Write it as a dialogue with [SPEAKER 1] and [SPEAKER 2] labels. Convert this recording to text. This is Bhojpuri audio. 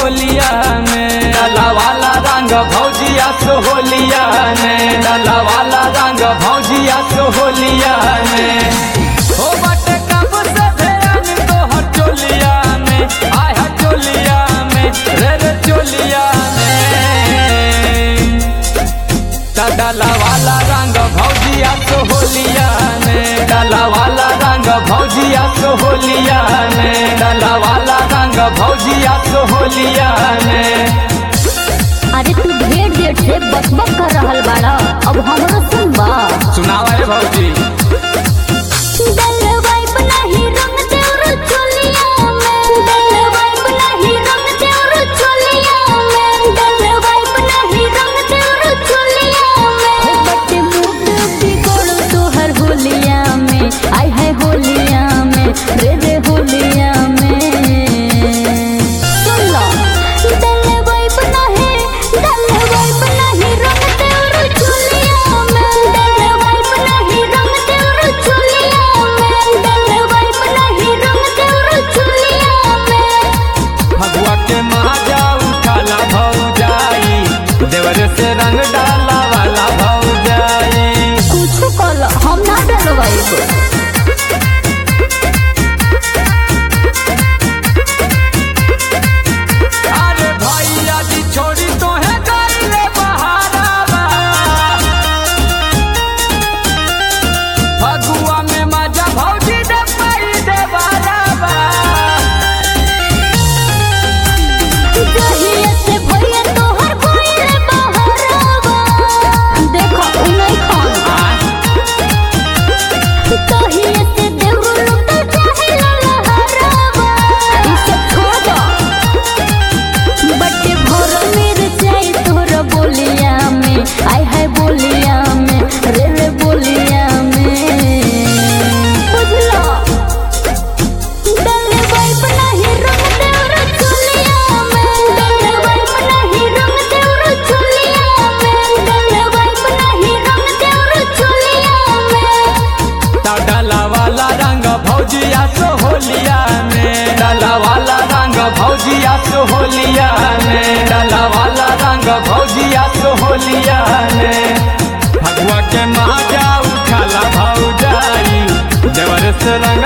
[SPEAKER 1] होलिया में डाला वाला रंग भौजिया सोहलिया में डाला वाला रंग भौजिया सोहलिया में हो बटे कब से ध्यान तोहर चोलिया में आय हा चोलिया में रे रे चोलिया में ता डाला वाला रंग भौजिया सोहलिया में डाला वाला रंग भौजिया सोहलिया में डाला वाला रंग भौजिया सोहलिया में
[SPEAKER 2] अरे तू ढेर देर से बकबक कर रहल बाड़ा अब हमरो सुनबा
[SPEAKER 1] सुनावा रे भौजी
[SPEAKER 2] डलवाई बनाही रंग देउर चोलिया में डलवाई बनाही रंग देउर चोलिया में डलवाई बनाही रंग देउर चोलिया में बटे मूड बिगड़ तोहर होलिया में आय है होलिया में रे रे होलिया में सुन लो डलवाई बनाही डलवाई बनाही रंग देउर चोलिया में डलवाई बनाही रंग देउर चोलिया में डलवाई बनाही रंग देउर चोलिया में
[SPEAKER 1] भगवा के माजा उठाला भौजाई देवर से रंग डाला वाला भौजाई
[SPEAKER 2] कुछ कल हम ना डलवाई
[SPEAKER 1] अरे भैया जी छोड़ी तो है गईले बहारावा फगुआ में मजा भौजी दे पाई दे बारावा
[SPEAKER 2] जहिया से भैया तोहर कोइले बहरावा देखो उनई खान तहिया से देउर लुट चाहे लहरावा ई सब छोड़ बटे भोर मेर जाई तोर बोलिया में आय हाय बोलिया में रे रे बोलिया में बुझलो डले वाइप नहीं रंग देउर चोलिया में डले वाइप नहीं रंग देउर चोलिया में डले वाइप नहीं रंग देउर चोलिया में
[SPEAKER 1] ता डाला वाला रंग भौजिया सोहलिया में डाला वाला रंग भौजिया सोहलिया में डाला वाला रंग भौजिया सोहलिया में भगवा के माजा उठाला भौजाई देवर से रंग